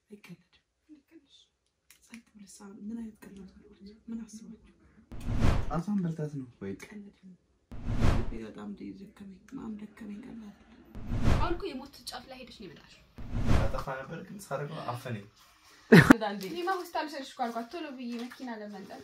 አይቀለድም። ጸጥ ብለህ ሳ- ምን አይነት ቀላል ሰዎች ምን አስባችሁ ጣቷን በልታት ነው ወይ? ቀለድም ልቤ በጣም ደከመኝ፣ ማም ደከመኝ። ቀላል አሁን እኮ የሞት ጫፍ ላይ ሄደሽ ነው የመጣሽው። ያጠፋ ነበር ግን ሳደርገው አፈነኝ። እኔማ ሆስፒታል ልሰድሽ እኮ አልኳት ቶሎ ብዬ መኪና ለመንጠት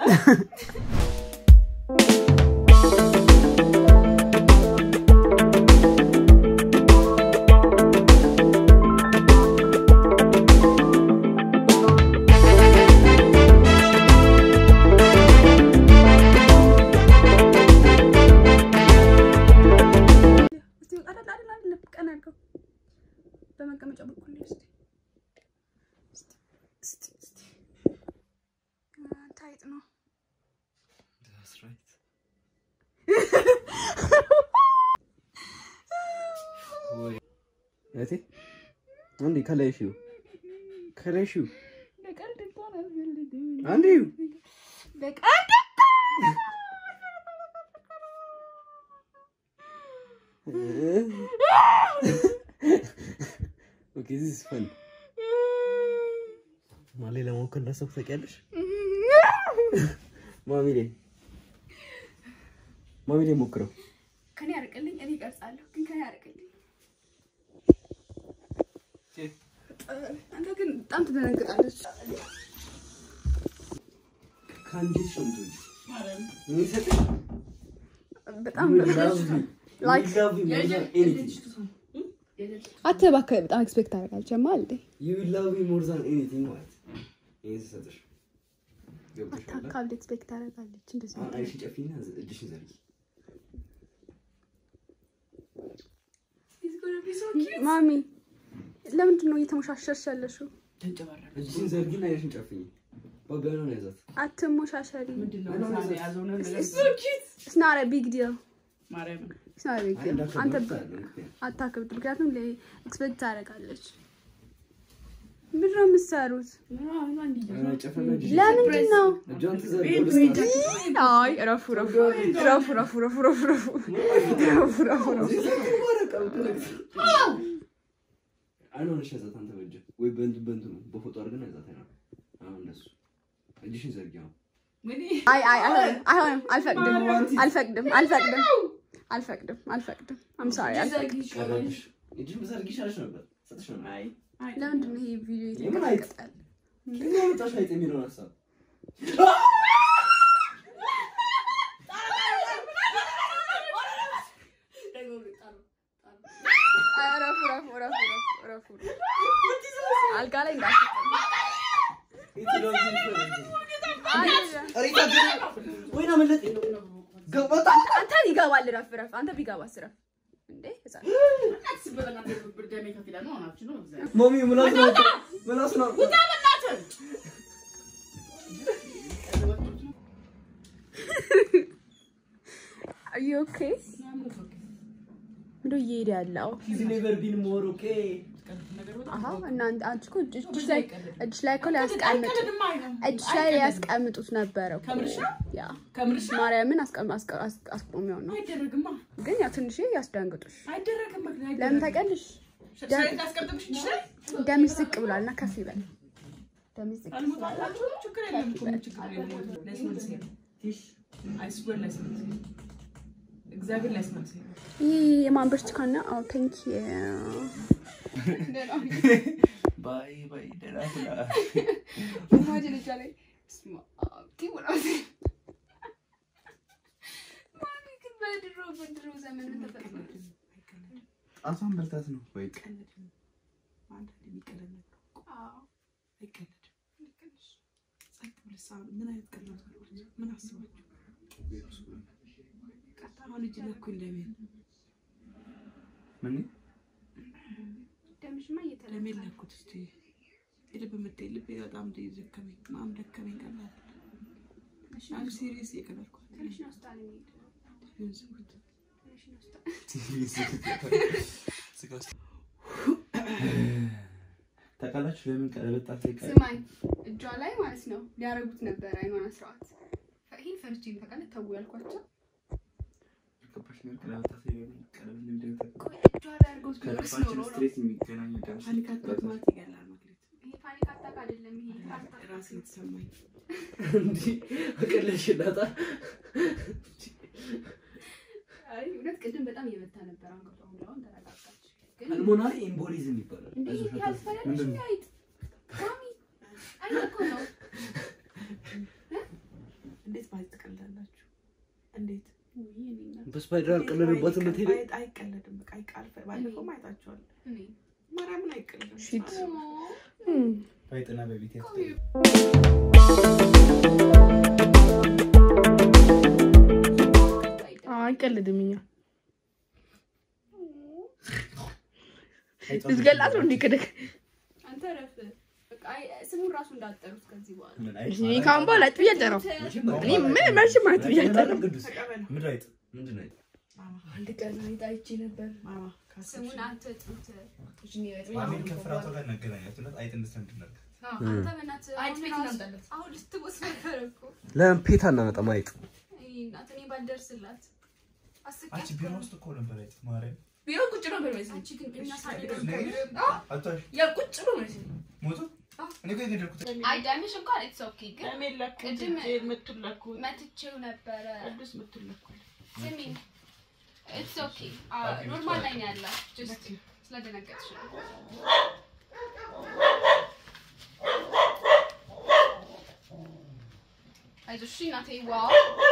እስቲ አይደል አይደል አይደል ቀና አድርገው በመቀመጫ በኩል ነው። እስቲ እስቲ እስቲ እስቲ አ፣ ታይጥ ነው። That's right. ወይ እቴ አንዴ ከላይ ሽው ከላይ ሽው በቀልድ እንኳን አልፈልግም። አንዴ በቀልድ ኦኬ ዚስ ኢዝ ፈን ማሌ ለሞከር እንዳሰብኩ ታውቂያለሽ? ማሚ ላይ ማሚ ላይ ሞክረው ከኔ ያርቅልኝ፣ እኔ እቀርጻለሁ፣ ግን ከኔ ያርቅልኝ። አንተ ግን በጣም ትደነግጣለች። ከአንጀት ሸምቶ የሚሰጥሽ በጣም You will love me. You Like- will love me more than anything. አንተ እባክህ በጣም ኤክስፔክት አደርጋለሁ። ጀማል እንዴ You will love me more than anything ማለት ይሄን ስሰጥሽ ገብቶሻል? አታካብድ ኤክስፔክት አደርጋለች። እንደዚህ አሁን አይንሽን ጨፊና እጅሽን ዘርጊ። ማሚ ለምንድን ነው እየተሞሻሸርሽ ያለሽው? ተንጨባረረ። እጅሽን ዘርጊና አይንሽን ጨፍኝ። በጋና ነው ያዛት። አትሞሻሸሪ። ምንድን ነው እዛ የያዘው ነገር? It's not a big deal. ማርያምን It's not a big አይ deal. አንተ እንዳከብዳት አለ ምክንያት አታክብድ፣ ምክንያቱም ኤክስፔክት ታደርጋለች። ምንድን ነው የምትሰሩት? ኧረ ጨፈና እጅሽን ለምንድን ነው? እጇን ትዘርጋው ልስጣት። አይ ረፉ ረፉ ረፉ ረፉ ረፉ ረፉ ረፉ ረፉ ረፉ ረፉ አይኗን እሺ ያዛት አንተ በእጅ ወይ በእንት በእንት ነው በፎቶ አድርገን ያዛት አይኗን። አሁን እንደሱ እጅሽን ዘርጊ አሁን። አይ አይ አይሆንም አይሆንም አልፈቅድም አልፈቅድም አልፈቅድም አልፈቅድም አልፈቅድም አም ሶሪ አልፈቅድም ቀረብሽ። እጅሽን ብዘርጊ ይሻልሽ ነበር። ሰጥሽ ነበር። አይ አይ ለምንድን ነው ይሄ ቪዲዮ የምን አይጥ? የተቀጠቀጣል ከየት አመጣሽ አይጥ የሚለውን ሀሳብ? ረፉ ረፉ ረፉ ረፉ ረፉ አልጋ ላይ እንዳትቀመጥ ወይና መለጥ ገባታ አንተ ይገባል ረፍ ረፍ አንተ ቢገባስ ረፍ እንዴ ህፃን ማሚ ምላስ ነው ምላስ ነው are you okay ምንድን ነው እየሄደ ያለው ሂዝ ኔቨር ቢን ሞር ኦኬ አሀ እናንተ አንቺ እኮ እጅ- እጅሽ ላይ እጅሽ ላይ እኮ ሊያስቀምጡ እጅሽ ላይ ሊያስቀምጡት ነበረ እኮ ከምርሽ ነው? ያ ከምርሽ ነው? ማርያምን አስቀም- አስቀ- አስ- አስቆሚው ነው አይደረግማ ግን ያው ትንሽ ያስደንግጡሽ አይደረግም። ምክንያት ለምን ታውቂያለሽ ሻይ ታስቀምጥብሽ ይችላል። ደምሽ ዝቅ ብሏል እና ከፍ ይበል ደምሽ ዝቅ አልሞታላችሁ ችግር የለም እኮ ምን ችግር የለም። ላይስመልስ የለም። አይስዌር ላይስመልስ የለም። እግዚአብሔር ላይስመልስ የለም። ይህ የማን ብርቱካን ነው ኦ ቴንክ ዩ ባይ ባይ ደህና ሁና ኢማጂን እጇ ላይ ስማ ቲሙራ ማሚ ግን በድሮ በድሮ ዘመን ምን ተፈጥሮ ጣቷን በልታት ነው ወይ አይቀለድም። አንዳንድ የሚቀለድ ነገር እኮ አይቀለድም። ጸጥ ብለህ ሳ- ምን አይነት ቀላል ሰዎች ምን አስባችሁ ቀጥታ አሁን እጅ ላይ እኮ እንደሚል ምን ደምሽማ እየተለመደ ለሜል ለኩት እስቲ የልብ ምት ልቤ በጣም ደከመኝ፣ ማም ደከመኝ። ቀላል አም ሲሪየስ እየቀለድኩ ትንሽ ነው ስታል የሚሄድ ይሁን ስሙት። ትንሽ ነው ስታል ታውቃላችሁ ለምን ቀለበት ጣት ላይ ቀረ? ስማኝ እጇ ላይ ማለት ነው ሊያረጉት ነበር አይኗን ስርዓት ይህን ፈርቼ ታውቃለህ ተው ያልኳቸው ገባሽ ነው ቀለበት ጣት ላይ ለምን ቀለበት እንደሚደረግ ቆይ እጇ ላይ አድርገውት ቢሆንስ ከልባችን ኖሮ ነው ስትሬት የሚገናኝ ደም ፓኒክ አታክ ማለት ይገላል ማለት ይሄ ራሴን የተሰማኝ እንዲህ አቀለሽ ዳጣ አይ እውነት ቅድም በጣም እየመታ ነበር አንገቷ። አሁን አሁን ተረጋጋች። ግን ፐልሞናሪ ኤምቦሊዝም ይባላል። እንዴ አይዞሽ አትፍሪ። ያልፈለግሽ ምንድን ነው? አይጥ ማሚ አይጥ እኮ ነው። እንዴት ባይ ትቀልዳላችሁ? እንዴት ውይ እኔ እናት በስፓይደር አልቀለድባትም እንዴት የምትሄደው ባይ- አይቀለድም። በቃ አይቃልፈ ባለፈው አይታችኋል። እኔ ማርያምን አይቀልድም። ሺት በይጥና በቤት አይቀልድም። እኛ ልትገላት ነው እንዴ? ከደግ አንተ ረፍ በቃ አይ ስሙን ራሱ እንዳጠሩት ከዚህ በኋላ እኔ ካሁን በኋላ አይጥ ብዬ አልጠራም። እኔ ምን መቼም አይጥ ብዬ አልጠራም። ቅዱስ ተቀበል ምድር አይጥ ምንድን ነው? ማማ አንድ ቀን አይጥ አይቼ ነበር። ማማ ካሰብሽ ስሙን አትጥሩት። ማሚን ከፍራቷ ጋር እናገናኛት እውነት አይጥ እንድትነድናት አንተ በእናትህ አይጥ አሁን ቤት ራሱ- እናምጣለት። አሁን ልትቦስ ነበር እኮ ለምን ፔታ እናመጣም? አይጥ እኔ እናት እኔ ባልደርስላት አንቺ አስቂያት ቢሮ እኮ ውስጥ እኮ ነበር አይጥ ማርያም ቢሮ ቁጭ ብሎ ነበር መሰለኝ። አንቺ ግን እኛ እሺ፣ ሳንደርስ አቷሽ ያ ቁጭ ብሎ መሰለኝ። ሞቶ እኔ እኮ የገደልኩት አይ ዳንሽ እንኳን ኢትስ ኦኬ ግን እኔ ለኩት ቅድም- እንጂ የምትለኩት መትቼው ነበረ ቅዱስ የምትለኩት ስሚ ኢትስ ኦኬ ኖርማል ላይ ነው ያለው ጀስት ስለደነገጥሽ ነው አይዞሽ እሺ እናቴ ዋው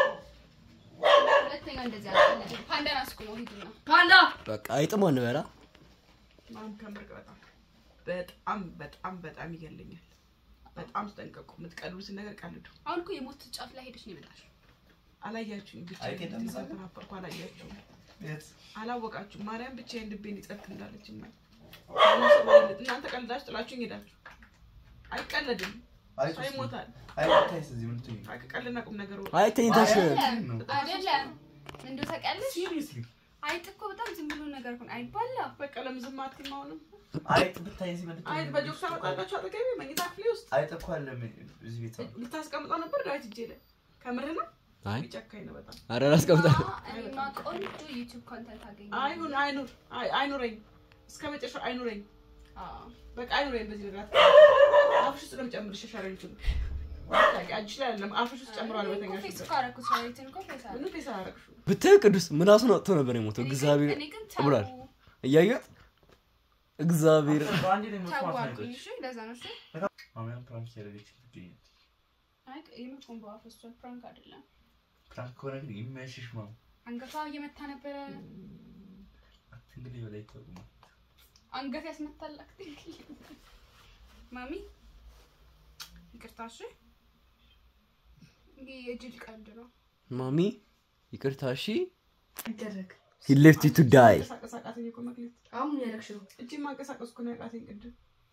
ሁለተኛ እንደዚህ አልቀልድም ፓንዳን አስኩ ነው ሂዱና ፓንዳ በቃ አይጥ ማን በላ ማም ከምርቅ በጣም በጣም በጣም በጣም ይገለኛል። በጣም ተጠንቀቁ። የምትቀልዱትን ነገር ቀልዱ። አሁን እኮ የሞት ጫፍ ላይ ሄደሽ ነው የመጣሽው አላያችሁኝ ብቻ አይጥ የለም እዛ ጋር? ተናበርኩ። አላያችሁም፣ የት አላወቃችሁም። ማርያም ብቻዬን ልቤን ይጸርክ እንዳለች ማ እናንተ ቀልዳችሁ ጥላችሁኝ ሄዳችሁ። አይቀለድም፣ አይጥ ሰው ውስጥ ይሞታል። አይጥ ታይስ እዚህ ምን ትይኝ ቀልድና ቁም ነገር ወ- አይ ተኝተሽ አይደለም ነው አይደለም እንደው ታውቂያለሽ ሲሪየስሊ አይጥ እኮ በጣም ዝም ብሎ ነገር እኮ ነው አይባላ በቃ ለምን ዝም አትይም? አሁንም አይጥ ብታይ እዚህ ምን አይጥ በጆክ ታመጣላችሁ አጠገቤ መኝታ ክፍሌ ውስጥ አይጥ እኮ አለ እዚህ ቤት አለ። ልታስቀምጠው ነበር ዳዊት እጄ ላይ ከምርህ ነው። አይ ጨካኝ ነው በጣም። ኧረ ላስቀምጣለሁ። እኔማ ቆንጆ ዩቲዩብ ኮንተንት አገኘ አይሁን አይኑር አይ- አይኑረኝ እስከ መጨረሻው አይኑረኝ። አዎ በቃ አይኑረኝ። በዚህ ነገር አፍሽ ውስጥ ነው የምጨምርሽ። ሻሻሪቱ እጅሽ ላይ አይደለም አፍሽ ውስጥ ጨምሯል። ፌስ በተኛሽበት እኮ አደረኩት ሻሪትን እኮ ፌስ አደረኩት። ምንም ፌስ አላደረግሽውም። ብታይ ቅዱስ ምላሱን አውጥቶ ነበር የሞተው። እኔ ግን- እግዚአብሔር እኔ ግን ተው ብሏል። እያየሁት እግዚአብሔር በአንዴ ላይ ተው መስማት አልኩኝ። ነው እሺ ለዛ ነው እሺ ማሚያን ፕራንክ ያደረገች ትገኛለች አይ የምር ኮምቦ አፈስቷል ፕራንክ አይደለም ፕራንክ ከሆነ ግን ይመሽሽ ማም አንገቷ እየመታ ነበረ እንግዲህ በላይ ይታወቁማል አንገት ያስመታል አክቲንግ ማሚ ይቅርታ እሺ ይሄ የጅል ቀልድ ነው ማሚ ይቅርታ እሺ። ይደረግ he left you to die መንቀሳቀስ አቃተኝ እኮ መክሊት። አሁን ምን ያደረግሽ ነው? እጄን ማንቀሳቀስ እኮ ነው ያቃተኝ ቅድም።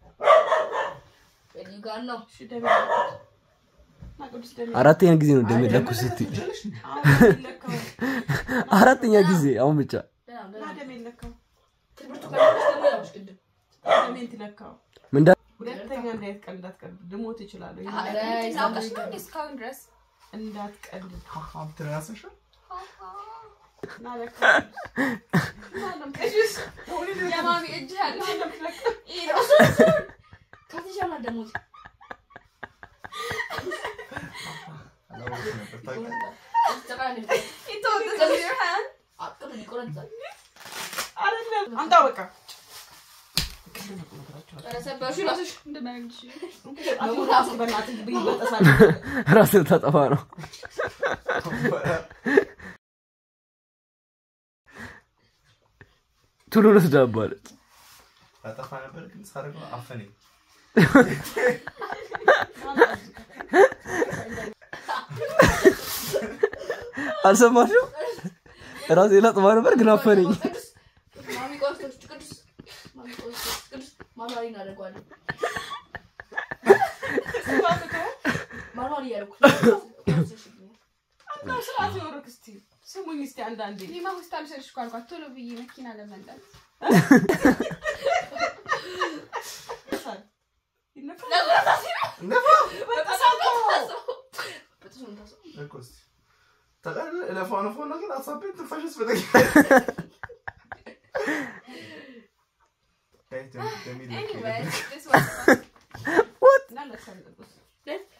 በልዩ ጋር ነው እሺ ደሜ ለካሁት። እና ቅዱስ ደሜ አራተኛ ጊዜ ነው ደም የለኩት ስትይ አሁን ደሜ ለካው። አራተኛ ጊዜ አሁን ብቻ ደህና እና ደህና ደሜ ለካው። ትምህርቱ ካለሽ ደግሞ ያውሽ ቅድም ደሜን ትለካው። ምንዳ ሁለተኛ እንዳይት ቀልድ እንዳትቀልድ ልሞት እችላለሁ። ኧረ አውቀሽ ነው እንዴ እስካሁን ድረስ እንዳትቀልድ ሀም ትረሳሻል እና ለካ የማሚ እጅ ያለ ከተሻለ ደግሞ አላወኩም ነበር ታውቂያለሽ ተቃራኒ አቅም ይቆረጣል። አይደለም አምጣው በቃ ኧረ ሰበርሽ እራስሽ እንደማያግድሽ ራሱ በእናትህ ይበጠሳል። ራስህ ታጠፋ ነው። ቶሎ ልትዳባለች። ታጠፋ ነበር ግን ሳደርገው አፈነኝ አልሰማሽም? ራሴ ላጥፋ ነበር ግን አፈነኝ። ቅዱስ ማሚ ቆርጦች ቅዱስ ማሚ ቆርጦች ቅዱስ ማማሪ እናደርገዋለን። ማማሪ እያደረኩ አምጣው ስርዓት ይኖርክ እስቲ ስሙኝ እስቲ አንዳንዴ እኔማ ሆስፒታል ልሰድሽ እኮ አልኳት ቶሎ ብዬ መኪና ለመንዳት ይነፋል። ይነፋል። በጥሱ ነው የምታስበው። እኮ እስኪ ታውቃለህ እለፋው ነፋው ነው ግን ሀሳቤን ትንፋሽስ በጠቂ Anyways, this was fun. እና ለቅሶ ቅዱስ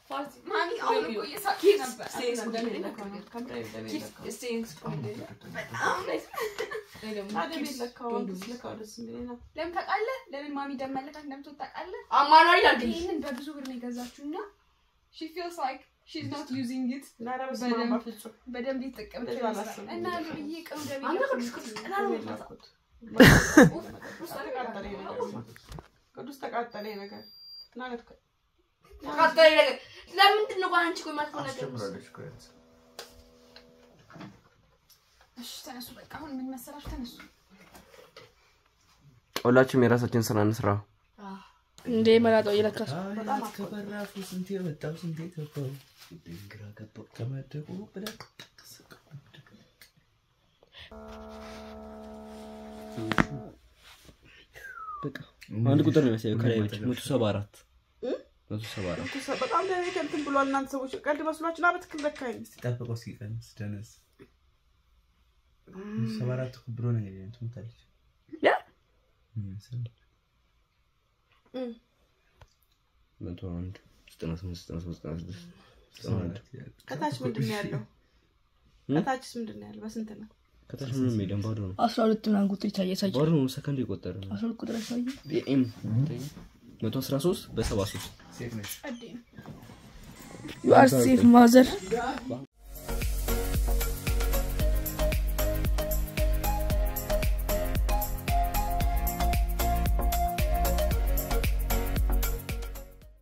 ከምሬ ደሜ ለካው እስቲ ስፖይል በጣም ላይ እኔ ደግሞ ደሜ ለካው ስለካው ደስ የሚለኝ ነው። ለምን ታውቃለህ? ለምን ማሚ ደም መለካት እንደምትወድ ታውቃለህ? አማራጭ አድርግልኝ ይህንን በብዙ ብር ነው የገዛችው እና she feels like she's not using it እና ኧረ በስመ አብ በደንብ- በፍጹም በደንብ የተጠቀመች እንደዛ ይመስላል። አላስብም። እና ብዬ ቀኑ ደም አንተ ቅዱስ ቅዱስ ቀላል ደሜ ነው ለኩት። ቅዱስ ተቃጠለ ይሄ ነገር ቅዱስ ተቃጠለ ይሄ ነገር እና ለካ ተቃጠለ ነገር ለምንድን ነው አንቺ ቆይ ማትሆን ነገር አስጀምራለች እኮ ያንተ። እሺ ተነሱ፣ በቃ አሁን ምን መሰላችሁ? ተነሱ። ሁላችሁም የራሳችን ስራ እንስራ። እንዴ መላጣው እየለካስ በጣም አይ፣ ከበራፉ ስንቴ የመጣው ስንቴ ገባው ግራ ገባው ከመደቡ ብለህ በቃ አንድ ቁጥር ነው የሚያሳየው ከላይ ብቻ መቶ ሰባ አራት መቶ ሰባ አራት በጣም ለኔ ከእንትን ብሏል። እናንተ ሰዎች ቀልድ መስሏችሁ ና በትክክል ለካኝ። ጠብቀው እስኪቀንስ ደነስ ሰባ አራት እኮ ብሎ ነው እንግዲህ ትሞታለች ያ? ምን መሰለህ? መቶ አንድ ዘጠና ስምንት ዘጠና ሶስት ዘጠና ስድስት ዘጠና አንድ ከታች ምንድን ነው ያለው? ከታችስ ምንድን ነው ያለው? በስንት ነው? ከታች ምንም የለም ባዶ ነው አስራ ሁለት ምናምን ቁጥር ይታየ ያሳየ ባዶ ነው ሰከንድ የቆጠረ ነው አስራ ሁለት ቁጥር ያሳየ ቢኤም መቶ አስራ ሶስት በሰባ ሶስት ሴት ነች ቀዴ ነው። ዩ አር ሴፍ ማዘር